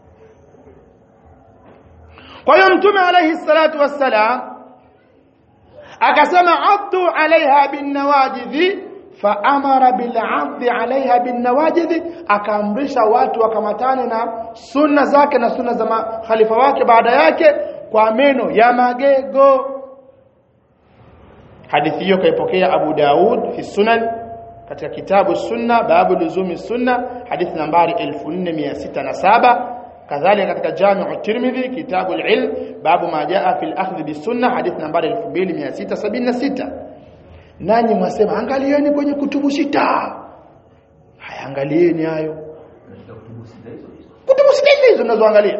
kwa hiyo mtume alayhi salatu wassalam akasema addu alaiha binnawajidhi faamara bil'adhi alaiha binnawajidhi akaamrisha watu wakamatane na sunna zake na sunna za khalifa wake baada yake kwa meno ya magego hadithi hiyo kaipokea Abu Daud fi sunan katika kitabu sunna babu luzumi sunna hadithi nambari 4607 kadhalika katika jami'u tirmidhi kitabu al-ilm babu ma jaa fi al-akhdh bisunna hadithi nambari 2676 nanyi mwasema angalieni kwenye kutubu sita haya angalieni hayo Katika kutubu sita hizo hizo. kutubu sita hizo hizo mnazoangalia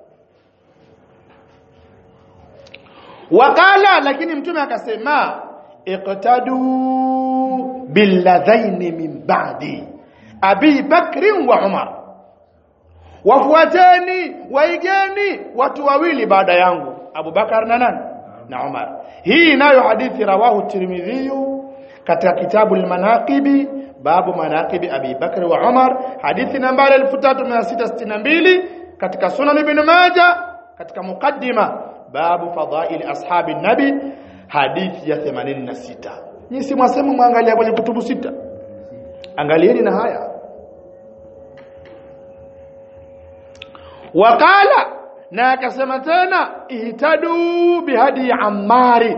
wakala lakini mtume akasema iqtadu billadhaini min ba'di abi bakri wa umar wafuateni waigeni watu wawili baada yangu Abu Bakar na nani na Umar hii nayo hadithi rawahu Tirmidhi katika kitabu al-Manaqibi babu manaqibi Abi Bakr wa Umar hadithi nambari 3662 katika Sunan Ibn Majah katika mukaddima babu fadhaili ashabi nabi hadithi ya 86 nyinyi si mwasema mwangalia kwenye kutubu sita angalieni na haya wakala na akasema tena ihtadu bihadi ammari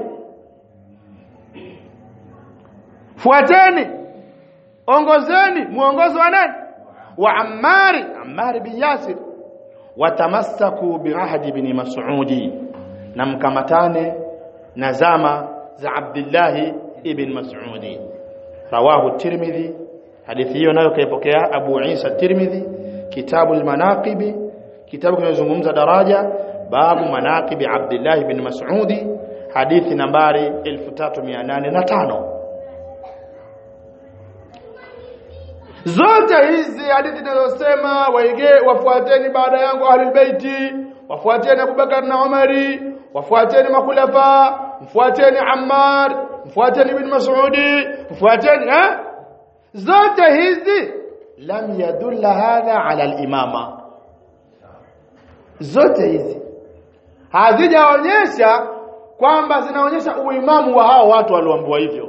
fuateni ongozeni muongozo wa nani wa ammari ammari bin yasir watamassaku birahdi bin mas'udi na mkamatane na zama za abdullah ibn mas'udi rawahu tirmidhi hadithi hiyo nayo kaipokea abu isa tirmidhi kitabu al-manaqibi kitabu kinazungumza daraja babu manaqibi Abdullah ibn Mas'udi hadithi nambari 3805 zote hizi hadithi zinazosema waige wafuateni baada yangu ahlul baiti wafuateni Abubakar na Umari wafuateni makhulafa mfuateni Ammar mfuateni ibn Mas'udi mfuateni eh zote hizi lam yadulla hadha ala al-imama zote hizi hazijaonyesha kwamba zinaonyesha uimamu wa hao watu walioambiwa hivyo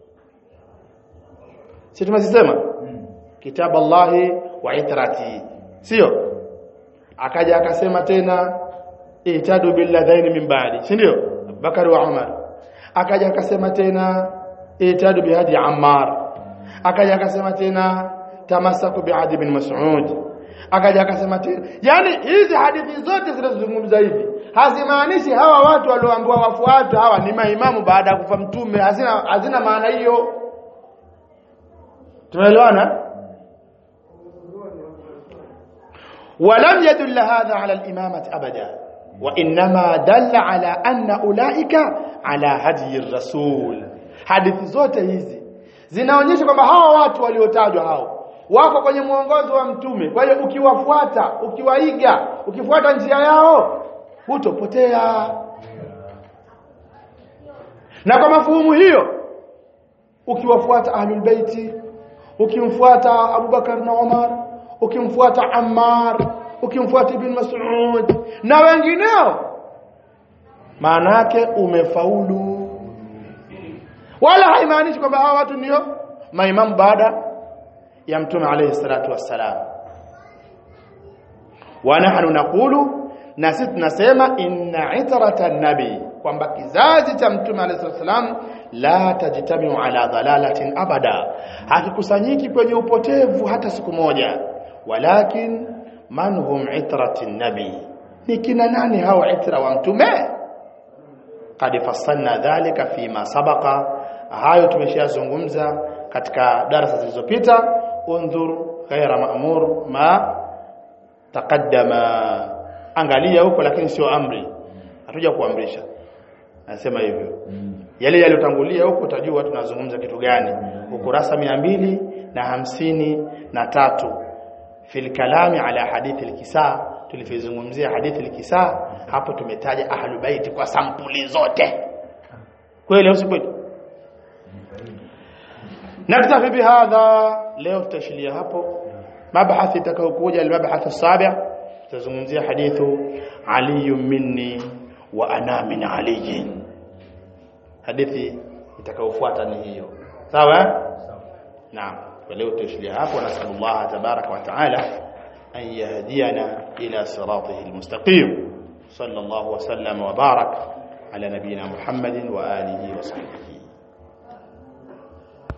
si tumezisema kitabu Allahi wa itrati sio akaja akasema tena itadu billadhaini min ba'di si ndio Bakari wa Umar akaja akasema tena itadu bihadi Ammar akaja akasema tena tamasaku biadi bin Mas'ud akaja akasema tena yani hizi hadithi zote zinazozungumza hivi hazimaanishi hawa watu walioambiwa wafuate hawa ni maimamu baada ya kufa mtume hazina hazina maana hiyo tumeelewana ولم يدل هذا على الإمامة أبدا wa inma dalla ala anna ulaika ala hadi rasul hadithi zote hizi zinaonyesha kwamba hawa watu waliotajwa hao wako kwenye mwongozo wa mtume kwa hiyo ukiwafuata ukiwaiga ukifuata njia yao hutopotea na kwa mafuhumu hiyo ukiwafuata ahlul baiti ukimfuata Abubakar na Umar ukimfuata Ammar ukimfuata Ibn Mas'ud na wengineo maana yake umefaulu wala haimaanishi kwamba hawa watu ndio maimamu baada ya mtume alayhi salatu wassalam wa nahnu naqulu na sisi tunasema inna itrata nabi kwamba kizazi cha mtume alayhi salatu wassalam la tajtamiu ala dhalalatin abada hakikusanyiki kwenye upotevu hata siku moja walakin man hum itratin nabi ni kina nani hao itra wa mtume qad fassalna dhalika fima sabaqa hayo tumeshazungumza katika darasa zilizopita undhur ghaira ma'mur ma taqaddama angalia huko lakini sio amri hatuja kuamrisha nasema hivyo yale yaliyotangulia huko utajua tunazungumza kitu gani ukurasa mbili na hamsini na tatu fil kalami ala hadithi al-kisa tulifizungumzia hadithi al-kisa hapo tumetaja ahlul bait kwa sampuli zote kweli au si kweli naktafi bihadha leo tutashilia hapo mabhathi itakayokuja al-mabhath as-sabi' tutazungumzia hadithu ali minni wa ana min ali hadithi itakayofuata ni hiyo sawa naam kwa leo tutashilia hapo nasallallahu tabaraka wa taala an yahdiyana ila siratihi al-mustaqim sallallahu wa sallam wa barak ala nabiyyina muhammadin wa alihi wa sahbihi